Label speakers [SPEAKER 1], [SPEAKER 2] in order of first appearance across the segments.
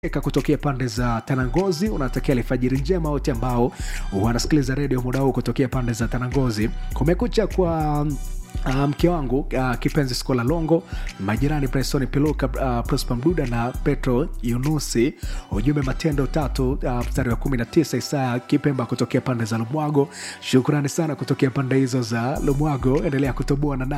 [SPEAKER 1] Eka kutokea pande za Tanangozi, unatakia alfajiri njema wote ambao wanasikiliza redio muda huu kutokea pande za Tanangozi. Kumekucha kwa Uh, mke wangu uh, kipenzi Skola Longo, majirani Presoni Piluka, uh, Prosper Mduda na Petro Yunusi. Ujumbe matendo tatu uh, mstari wa 19 Isaya Kipemba kutokea pande za Lumwago. Shukrani sana kutokea pande hizo za Lumwago, endelea kutoboa na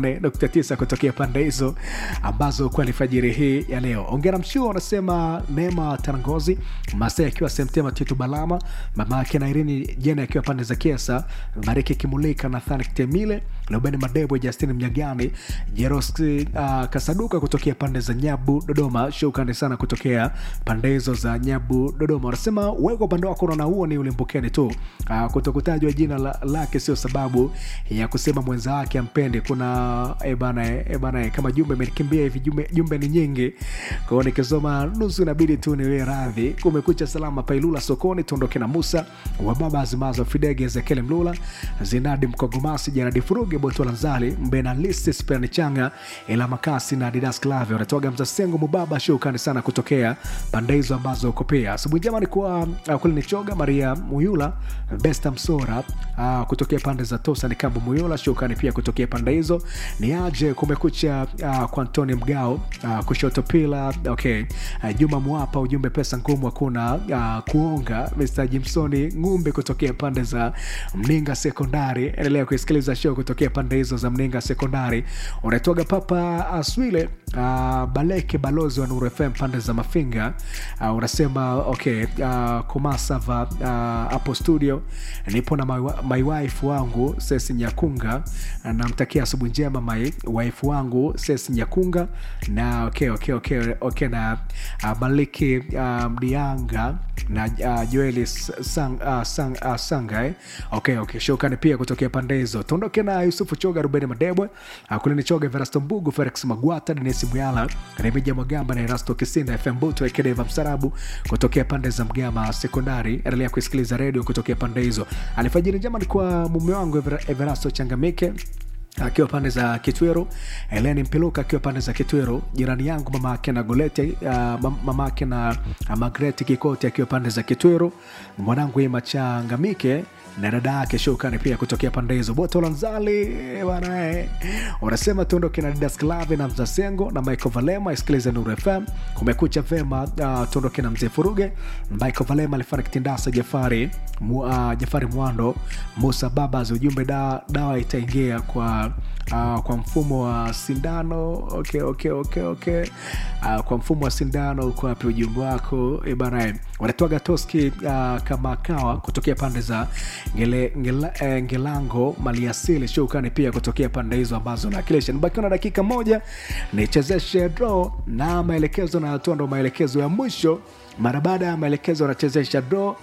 [SPEAKER 1] 88.9 kutokea pande hizo ambazo kwa alfajiri hii ya leo. Ongera mshua unasema Neema Tanangozi, Masai akiwa Semtema, Titu Balama, mama yake na Irini Jena akiwa pande za Kiesa, Bariki Kimulika, Nathani Kitemile, Lubeni Madebo, Justin Mnyagani, Jeroski uh, Kasaduka kutokea pande za Nyabu Dodoma. Shukrani sana kutokea pande hizo za Nyabu Dodoma. Wanasema weko upande wako, unaona huo ni ulimbukeni tu. Uh, kutokutajwa jina la, lake sio sababu ya kusema mwenza wake ampendi. Kuna ebana, ebana, kama jumbe imenikimbia hivi, jumbe, jumbe ni nyingi kwao, nikisoma nusu inabidi tu niwe radhi. Kumekucha salama Pailula sokoni, tuondoke na Musa wa baba Azimazo Fidege, Ezekiel Mlula, Zinadi Mkogomasi, Janadi Furuge, Botola Nzali, Mbena Lisi, Sperani Changa, Ela Makasi na Didas Clave wanatoaga Mzasengo Mubaba. Shukrani sana kutokea pande hizo ambazo uko pia. Asubuhi njema ni kwa uh, kule ni Choga Maria Muyula, Besta Msora uh, kutokea pande za Tosa ni Kambu Muyula. Shukrani pia kutokea pande hizo. Ni aje kumekucha uh, kwa Antoni Mgao uh, kushoto pila okay. Uh, Juma Mwapa ujumbe pesa ngumu hakuna uh, kuonga. Mr Jimsoni Ngumbe kutokea pande za Mninga Sekondari, endelea kuisikiliza show kutokea pande hizo za Mninga Sekondari. Unatoga Papa Aswile uh, Baleke balozi wa Nuru FM pande za Mafinga uh, unasema okay, uh, Komasava hapo uh, studio nipo na my, my wife wangu Sesi Nyakunga, namtakia asubuhi njema my wife wangu Sesi Nyakunga na okay, okay, okay, okay, na uh, Baliki uh, Mdianga na uh, Joeli sang, uh, sang, uh, Sanga eh? okay, okay. Shukrani pia kutokea pande hizo. Tuondoke na Yusufu Choga, Rubeni Madebwe, uh, Kulini Choga, Verasto Mbugu, Felix Magwata, Denisi Muyala, Remija Mwagamba na Erasto Kisinda, FM Buto, Ekedeva Msarabu kutokea pande za Mgama Sekondari. Endelea kusikiliza redio kutokea pande hizo. Alfajiri njema ni kwa mume wangu Ever, Everasto Changamike akiwa pande za Kitwero, Eleni Mpiluka akiwa pande za Kitwero, jirani yangu mama yake na Golete, uh, mama yake na uh, Magreti Kikoti akiwa pande za Kitwero, mwanangu Ima Changamike na dada yake Shukani pia kutokea pande hizo. Boto Lanzali bana, unasema tuondoke na Didas Clave na Mzasengo na Michael Valema, isikilize Nuru FM. Kumekucha vema, uh, tuondoke na Mzee Furuge, Michael Valema, Alifani Kitindasa, Jafari mu, uh, Jafari Mwando, Musa Babas. Ujumbe da, dawa itaingia kwa Uh, kwa mfumo wa sindano okay, okay, okay, okay. Uh, kwa mfumo wa sindano uko wapi ujumbe wako e bana wanatoaga toski uh, kama kawa kutokea pande za ngele, ngela, eh, ngelango maliasili shukani pia kutokea pande hizo ambazo nakilisha nibakiwa na dakika moja nichezeshe draw na maelekezo na hatua ndo maelekezo ya mwisho mara baada ya maelekezo anachezesha draw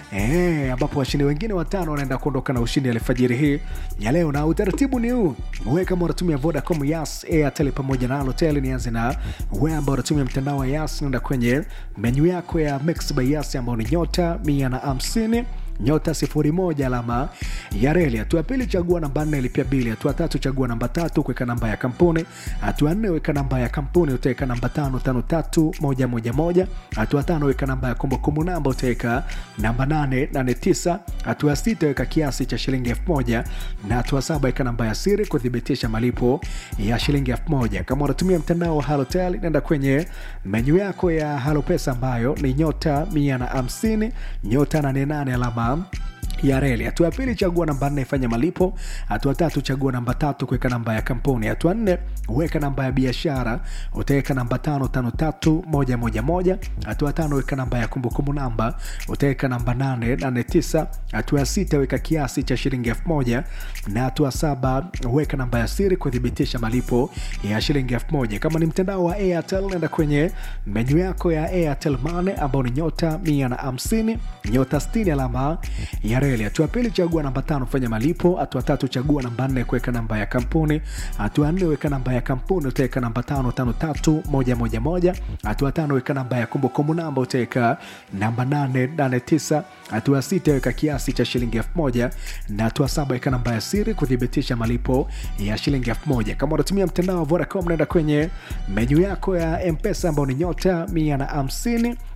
[SPEAKER 1] E, ambapo washindi wengine watano wanaenda kuondoka na ushindi alfajiri hii ya leo, na utaratibu ni huu: wewe kama unatumia Vodacom, Yas, Airtel pamoja na Halotel, nianze na wewe ambao unatumia mtandao wa Yas, nenda kwenye menyu yako ya Mix by Yas ambao ni nyota mia na hamsini nyota sifuri moja alama ya reli. Hatua pili chagua namba nne lipia bili. Hatua tatu chagua namba tatu kuweka namba ya kampuni. Hatua nne weka namba ya kampuni, utaweka namba tano tano tatu moja moja moja. Hatua tano weka namba ya kumbukumbu namba, utaweka namba nane nane tisa. Hatua sita weka kiasi cha shilingi elfu moja na hatua saba weka namba ya siri kuthibitisha malipo ya shilingi elfu moja. Kama unatumia mtandao wa Halotel, nenda kwenye menyu yako ya Halopesa ambayo ni nyota mia na hamsini nyota nane nane alama ya reli. Hatua ya pili chagua namba nne ifanya malipo. Hatua tatu chagua namba tatu kuweka namba ya kampuni. Hatua nne weka namba ya biashara, utaweka namba tano tano tatu moja moja moja. Hatua tano weka namba ya kumbukumbu namba, utaweka namba nane nane tisa. Hatua ya sita weka kiasi cha shilingi elfu moja na hatua saba weka namba ya siri kuthibitisha malipo ya shilingi elfu moja. Kama ni mtandao wa Airtel, nenda kwenye menyu yako ya Airtel Money ambao ni nyota mia na hamsini nyota sitini alama ya reli hatua pili chagua namba tano fanya malipo hatua tatu chagua namba nne kuweka namba ya kampuni hatua nne weka namba ya kampuni utaweka namba tano tano tatu moja moja moja hatua tano weka namba ya kumbukumbu namba utaweka namba nane nane tisa hatua sita weka kiasi cha shilingi elfu moja na hatua saba weka namba ya siri kuthibitisha malipo ya shilingi elfu moja kama unatumia mtandao wa vodacom naenda kwenye menyu yako ya mpesa ambao ni nyota mia na hamsini